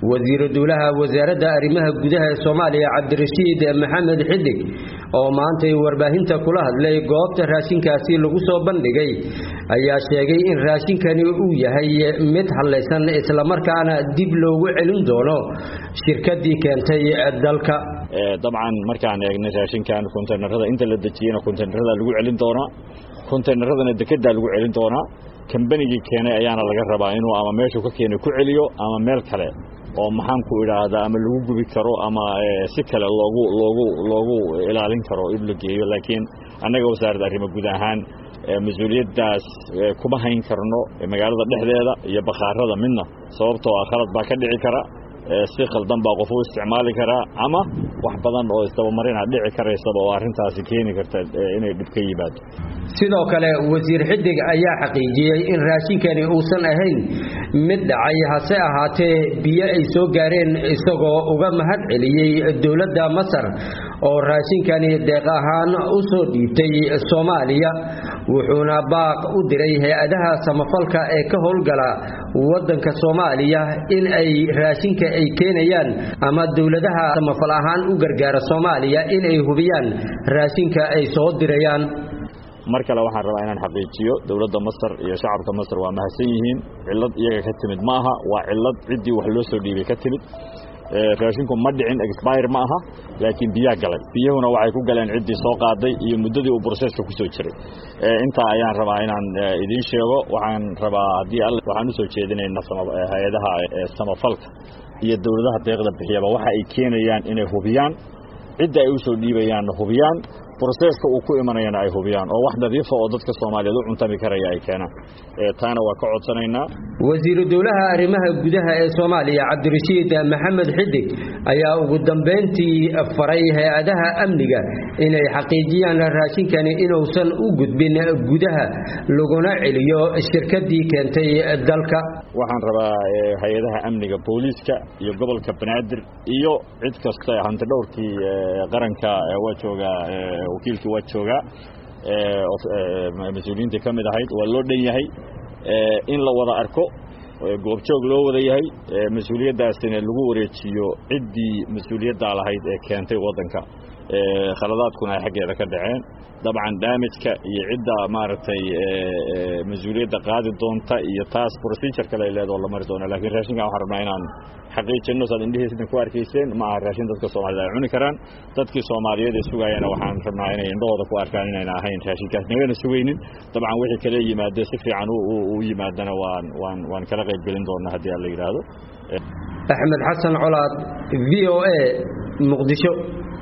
wasiiru dowlaha wasaaradda arrimaha gudaha ee soomaaliya cabdirashiid maxamed xidig oo maantay warbaahinta kula hadlay goobta raashinkaasi lagu soo bandhigay ayaa sheegay in raashinkani uu yahay mid hadlaysan islamarkaana dib loogu celin doono shirkadii keentay dalka dabcan markaan eegnay raashinkan konteynerada inta la dejiyena konteynerada lagu celin doonaa konteyneradana dekedaa lagu celin doonaa kambanigii keenay ayaana laga rabaa inuu ama meeshuu ka keenay ku celiyo ama meel kale oo maxaan ku idhaahdaa ama lagu gubi karo ama si kale loogu loogu loogu ilaalin karo in la geeyo laakiin annaga wasaaradda arrimo guud ahaan mas-uuliyaddaas kuma hayn karno magaalada dhexdeeda iyo bakhaarada midna sababtoo ah khalad baa ka dhici kara si khaldan baa qof u isticmaali karaa ama wax badan oo isdabamarina dhici karaysaba oo arrintaasi keeni karta inay dhib ka yimaado sidoo kale wasiir xidig ayaa xaqiijiyey in raashinkani uusan ahayn mid dhacay hase ahaatee biyo ay soo gaareen isagoo uga mahad celiyey dowladda masar oo raashinkani deeq ahaan u soo dhiibtay soomaaliya wuxuuna baaq u diray hay-adaha samafalka ee ka howlgala waddanka soomaaliya in ay raashinka ay keenayaan ama dowladaha samafal ahaan u gargaara soomaaliya in ay hubiyaan raashinka ay soo dirayaan mar kale waxaan rabaa inaan xaqiijiyo dowladda masar iyo shacabka masar waa mahadsan yihiin cillad iyaga ka timid ma aha waa cillad ciddii wax loo soo dhiibay ka timid raashinku ma dhicin expire ma aha laakiin biyaa galay biyahuna waxay ku galeen ciddii soo qaaday iyo muddadii uu broseska ku soo jiray intaa ayaan rabaa inaan idiin sheego waxaan rabaa haddii all waxaan usoo jeedinaynaa hay-adaha samafalka iyo dowladaha deeqda bixiyaba waxa ay keenayaan inay hubiyaan cidda ay usoo dhiibayaanna hubiyaan broseska uu ku imanayana ay hubiyaan oo wax nadiifa oo dadka soomaaliyeed u cuntami karaya ay keenaan taana waa ka codsanaynaa wasiiru dowlaha arrimaha gudaha ee soomaaliya cabdirashiid maxamed xidig ayaa ugu dambeyntii faray hay-adaha amniga inay xaqiijiyaan raashinkani inuusan u gudbin gudaha laguna celiyo shirkadii keentay dalka waxaan rabaa hay-adaha amniga booliiska iyo gobolka banaadir iyo cid kasta hanti dhowrkii qaranka waa joogaa wakiilkii waa joogaa mas-uuliyiintii ka mid ahayd waa loo dhan yahay in la wada arko goobjoog loo wada yahay mas-uuliyaddaasina lagu wareejiyo ciddii mas-uuliyaddaa lahayd ee keentay waddanka khaladaadkuna ay xaggeeda ka dhaceen dabcan daamijka iyo cidda maaragtay mas-uuliyadda qaadi doonta iyo taas procedure kale ay leedao la mari doona lakiin raashinkan waxaan rabnaa inaan xaqiijinno saad indhihiisna ku arkayseen ma aha raashin dadka soomaaliyed ay cuni karaan dadkii soomaaliyeed ee sugaayana waxaan rabnaa inay indhahooda ku arkaan inayna ahayn raashinkaas nagana sugaynin dabcan wixii kale yimaade si fiican u yimaadana waan waan waan kala qayb gelin doonaa haddii aan la yidhaahdo axmed xasan colaad v o a muqdisho